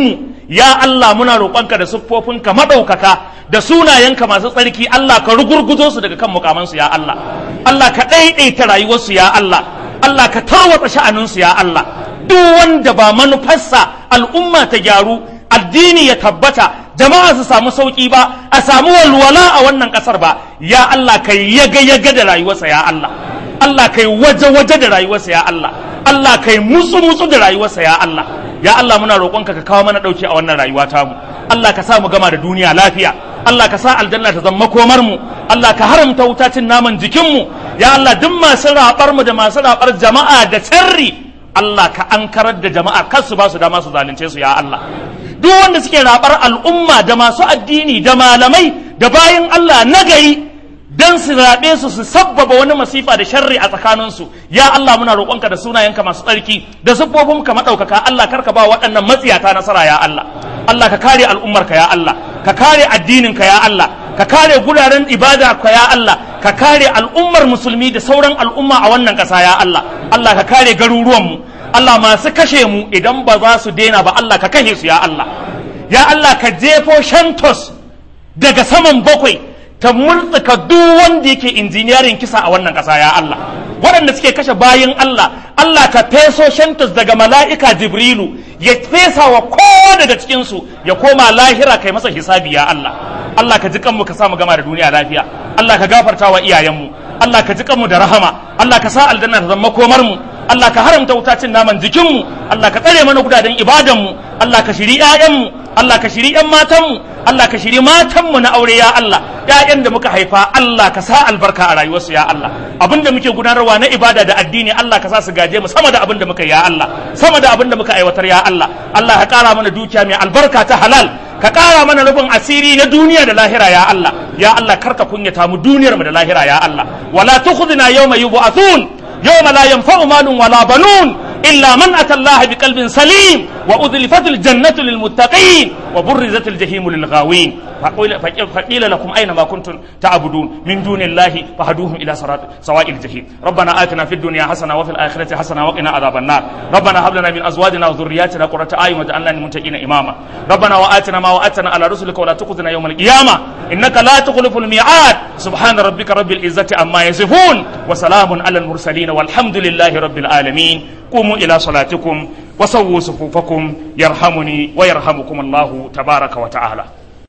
ya Allah muna roƙonka da siffofinka madaukaka da sunayenka masu tsarki Allah ka rugurguzo su daga kan mukamansu ya Allah Allah ka ɗaiɗaita rayuwarsu ya Allah Allah ka tarwatsa sha'aninsu ya Allah duk wanda ba manufarsa al'umma ta gyaru addini ya tabbata jama'a su samu sauki ba a samu walwala a wannan kasar ba ya Allah kai yaga yaga da rayuwarsa ya Allah Allah kai waje waje da rayuwarsa ya Allah Allah kai mutsu mutsu da rayuwarsa ya Allah ya Allah muna roƙonka ka kawo mana dauki a wannan rayuwa tamu Allah ka sa mu gama da duniya lafiya Allah ka sa aljanna ta zama komar mu Allah ka haramta wuta cin naman jikin mu ya Allah duk masu rabar mu da masu rabar jama'a da sirri Allah ka ankarar da jama'a kar su ba su dama su zalunce su ya Allah duk wanda suke rabar al'umma da masu addini da malamai da bayan Allah nagari dan su raɓe su su sabbaba wani masifa da sharri a tsakaninsu ya Allah muna roƙonka da sunayenka masu tsarki da siffofinka maɗaukaka Allah karka ba waɗannan matsiyata nasara ya Allah Allah ka kare al'ummarka ya Allah ka kare addininka ya Allah ka kare guraren ibada ka ya Allah ka kare al'ummar musulmi da sauran al'umma a wannan ƙasa ya Allah Allah ka kare garuruwanmu Allah masu kashe mu idan ba za su daina ba Allah ka kashe su ya Allah ya Allah ka jefo shantos daga saman bakwai ta murtsuka duk wanda yake injiniyarin kisa a wannan ƙasa ya Allah waɗanda suke kashe bayin Allah Allah ka feso shantos daga mala'ika Jibrilu ya fesa wa kowa daga cikinsu ya koma lahira kai masa hisabi ya Allah Allah ka ji kanmu ka samu gama da duniya lafiya Allah ka gafarta wa iyayenmu Allah ka ji kanmu da rahama Allah ka sa aljanna ta zama komar mu Allah ka haramta wuta cin naman jikinmu Allah ka tsare mana gudaden ibadanmu Allah ka shiri 'ya'yanmu Allah ka shiri 'yan matanmu Allah ka shiri matanmu na aure ya Allah ƴaƴan da muka haifa Allah ka sa albarka a rayuwarsu ya Allah abin da muke gudanarwa na ibada da addini Allah ka sa su gaje mu sama da abin da muka ya Allah sama da abin da muka aiwatar ya Allah Allah ka ƙara mana dukiya mai albarka ta halal ka ƙara mana rubin asiri na duniya da lahira ya Allah ya Allah karka kunyata mu duniyar mu da lahira ya Allah wala tukhzina yawma yub'athun yawma la yanfa'u malun wala banun إلا من أتى الله بقلب سليم وأذلفت الجنة للمتقين وبرزت الجحيم للغاوين فقيل لكم أين ما كنتم تعبدون من دون الله فهدوهم إلى صراط سواء الجحيم ربنا آتنا في الدنيا حسنة وفي الآخرة حسنة وقنا عذاب النار ربنا هب لنا من أزواجنا وذرياتنا قرة أعين واجعلنا للمتقين إماما ربنا وآتنا ما وآتنا على رسلك ولا تخذنا يوم القيامة إنك لا تخلف الميعاد سبحان ربك رب العزة عما يصفون وسلام على المرسلين والحمد لله رب العالمين قوموا إلى صلاتكم وسووا صفوفكم يرحمني ويرحمكم الله تبارك وتعالى